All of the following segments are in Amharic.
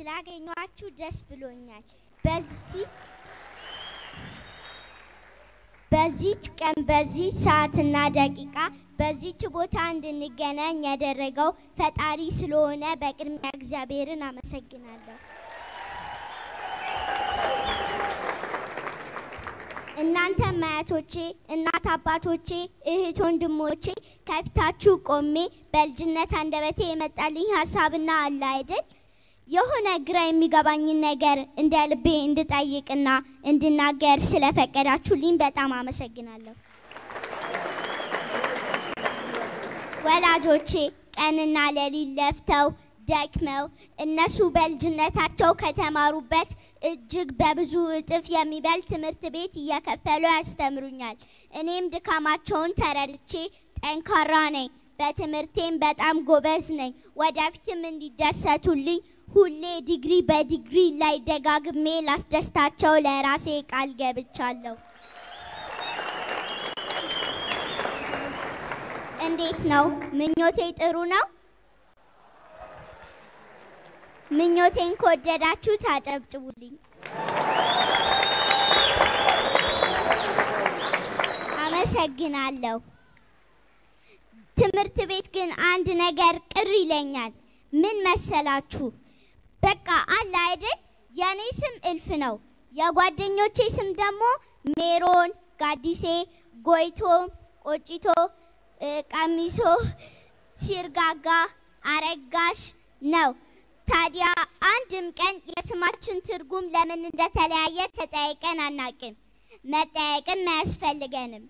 ስላገኟችሁ ደስ ብሎኛል። በዚህ በዚች ቀን በዚህ ሰዓትና ደቂቃ በዚች ቦታ እንድንገናኝ ያደረገው ፈጣሪ ስለሆነ በቅድሚያ እግዚአብሔርን አመሰግናለሁ። እናንተ አያቶቼ፣ እናት አባቶቼ፣ እህት ወንድሞቼ ከፊታችሁ ቆሜ በልጅነት አንደበቴ የመጣልኝ ሀሳብና አለ አይደል የሆነ ግራ የሚገባኝን ነገር እንደ ልቤ እንድጠይቅና እንድናገር ስለፈቀዳችሁልኝ በጣም አመሰግናለሁ። ወላጆቼ ቀንና ሌሊት ለፍተው ደክመው እነሱ በልጅነታቸው ከተማሩበት እጅግ በብዙ እጥፍ የሚበልጥ ትምህርት ቤት እየከፈሉ ያስተምሩኛል። እኔም ድካማቸውን ተረድቼ ጠንካራ ነኝ፣ በትምህርቴም በጣም ጎበዝ ነኝ። ወደፊትም እንዲደሰቱልኝ ሁሌ ዲግሪ በዲግሪ ላይ ደጋግሜ ላስደስታቸው ለራሴ ቃል ገብቻለሁ። እንዴት ነው? ምኞቴ ጥሩ ነው? ምኞቴን ከወደዳችሁ ታጨብጭቡልኝ። አመሰግናለሁ። ትምህርት ቤት ግን አንድ ነገር ቅር ይለኛል። ምን መሰላችሁ? በቃ አለ አይደል? የኔ ስም እልፍ ነው። የጓደኞቼ ስም ደግሞ ሜሮን፣ ጋዲሴ፣ ጎይቶ፣ ቆጭቶ፣ ቀሚሶ፣ ሲርጋጋ፣ አረጋሽ ነው። ታዲያ አንድም ቀን የስማችን ትርጉም ለምን እንደተለያየ ተጠያይቀን አናቅም። መጠያየቅም አያስፈልገንም።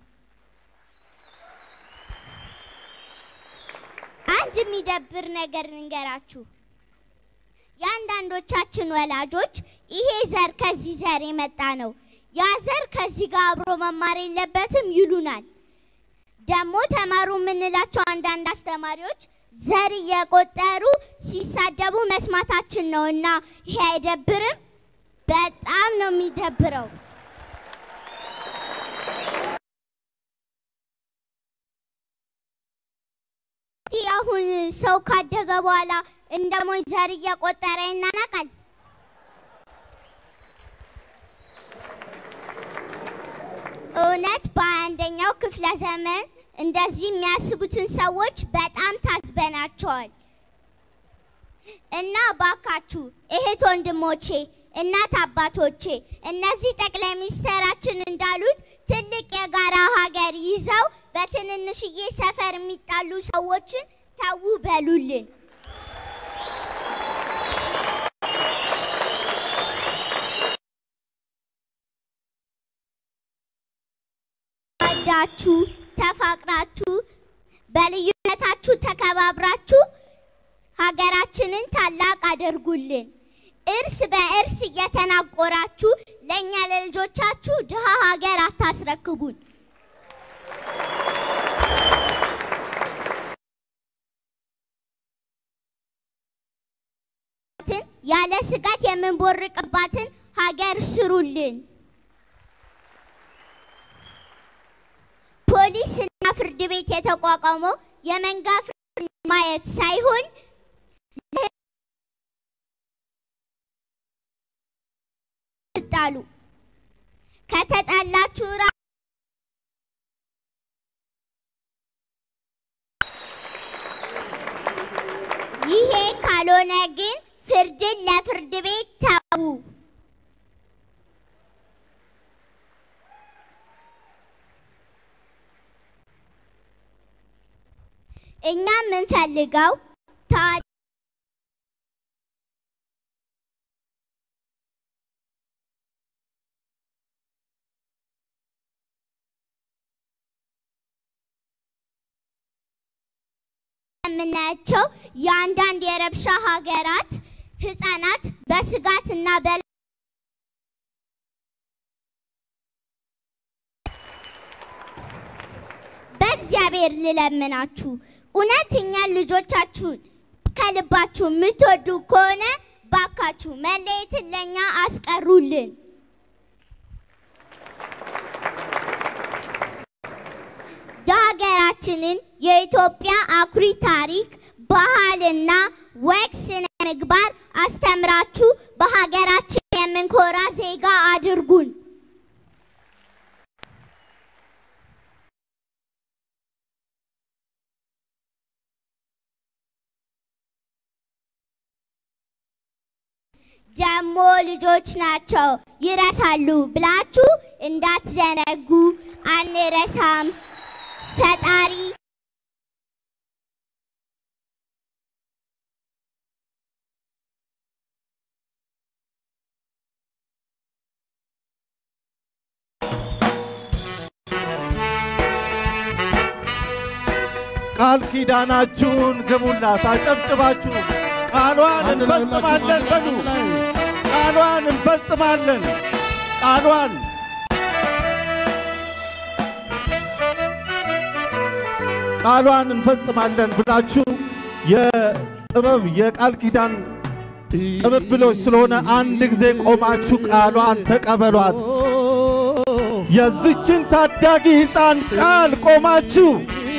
አንድ የሚደብር ነገር ልንገራችሁ። የአንዳንዶቻችን ወላጆች ይሄ ዘር ከዚህ ዘር የመጣ ነው፣ ያ ዘር ከዚህ ጋር አብሮ መማር የለበትም ይሉናል። ደግሞ ተማሩ የምንላቸው አንዳንድ አስተማሪዎች ዘር እየቆጠሩ ሲሳደቡ መስማታችን ነው እና ይሄ አይደብርም? በጣም ነው የሚደብረው። አሁን ሰው ካደገ በኋላ እንደ ሞኝ ዘር እየቆጠረ ይናናቃል። እውነት በአንደኛው ክፍለ ዘመን እንደዚህ የሚያስቡትን ሰዎች በጣም ታዝበናቸዋል። እና ባካችሁ እህት ወንድሞቼ፣ እናት አባቶቼ እነዚህ ጠቅላይ ሚኒስትራችን እንዳሉት ትልቅ የጋራ ሀገር ይዘው በትንንሽዬ ሰፈር የሚጣሉ ሰዎችን ተዉ በሉልን። ወዳችሁ ተፋቅራችሁ በልዩነታችሁ ተከባብራችሁ ሀገራችንን ታላቅ አድርጉልን። እርስ በእርስ እየተናቆራችሁ ለእኛ ለልጆቻችሁ ድሃ ሀገር አታስረክቡን። ያለ ስጋት የምንቦርቅባትን ሀገር ስሩልን። ፖሊስ እና ፍርድ ቤት የተቋቋመው የመንጋ ፍርድ ማየት ሳይሆን ጣሉ ከተጣላችሁ ራ ይሄ ካልሆነ ግን ፍርድን ለፍርድ ቤት ተዉ። እኛ የምንፈልገው ታ የምናያቸው የአንዳንድ የረብሻ ሀገራት ህጻናት በስጋትና በ በእግዚአብሔር ልለምናችሁ እውነተኛ ልጆቻችሁን ከልባችሁ የምትወዱ ከሆነ ባካችሁ መለየትን ለእኛ አስቀሩልን። የሀገራችንን የኢትዮጵያ አኩሪ ታሪክ ባህልና ወግ ስነ ምግባር አስተምራችሁ በሀገራችን የምንኮራ ዜጋ አድርጉን። ደሞ ልጆች ናቸው ይረሳሉ ብላችሁ እንዳትዘነጉ። አንረሳም። ፈጣሪ ቃል ኪዳናችሁን ግቡላት። አጨብጭባችሁ ቃሏን እንፈጽማለን በሉ። ቃሏን እንፈጽማለን። ቃሏን ቃሏን እንፈጽማለን ብላችሁ የጥበብ የቃል ኪዳን ቅብብሎች ስለሆነ አንድ ጊዜ ቆማችሁ ቃሏን ተቀበሏት። የዚችን ታዳጊ ሕፃን ቃል ቆማችሁ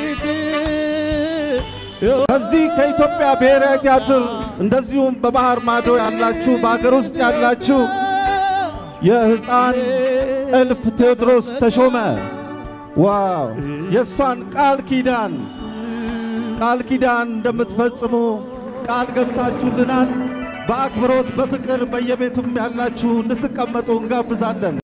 ከዚህ ከኢትዮጵያ ብሔራዊ ቲያትር እንደዚሁም በባህር ማዶ ያላችሁ በአገር ውስጥ ያላችሁ የሕፃን እልፍ ቴዎድሮስ ተሾመ ዋው የእሷን ቃል ኪዳን ቃል ኪዳን እንደምትፈጽሙ ቃል ገብታችሁልናል። በአክብሮት በፍቅር በየቤቱም ያላችሁ እንድትቀመጡ እንጋብዛለን።